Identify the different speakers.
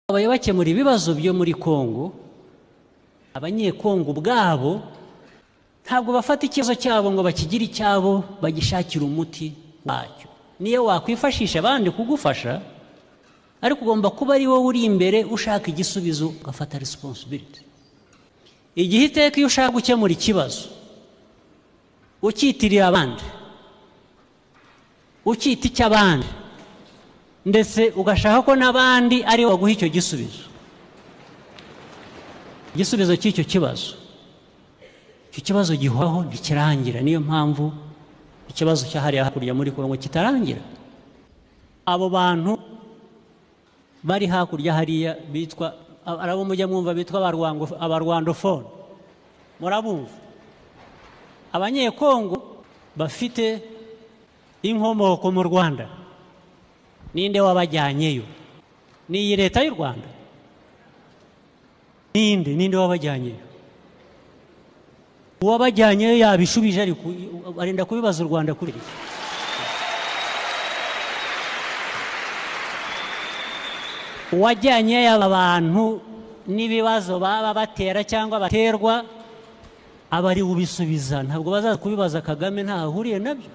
Speaker 1: babaye bakemura ibibazo byo muri kongo abanyekongo ubwabo ntabwo bafata ikibazo cyabo ngo bakigire icyabo bagishakire umuti wacyo niyo wakwifashisha abandi kugufasha ariko ugomba kuba ari wowe uri imbere ushaka igisubizo ugafata resiponsibiriti igihe iteka iyo ushaka gukemura ikibazo ucyitiriye abandi ukita icy'abandi ndetse ugashaka ko n'abandi ari bo baguha icyo gisubizo igisubizo cy'icyo kibazo icyo kibazo gihoraho ntikirangira niyo mpamvu ikibazo cyahariye hakurya muri kongo kitarangira abo bantu bari hakurya hariya bitwa ari abo mujya mwumva bitwa abarwandofone murabumva abanyekongo bafite inkomoko mu rwanda ninde wabajyanyeyo ni iyi leta y'u rwanda ninde ninde wabajyanyeyo uwabajyanyeyo yabishubije arenda kubibaza u rwanda kuri iki uwajyanyeyo aba bantu n'ibibazo baba batera cyangwa baterwa aba ari ubisubiza ntabwo bazaza kubibaza kagame ntaho ahuriye nabyo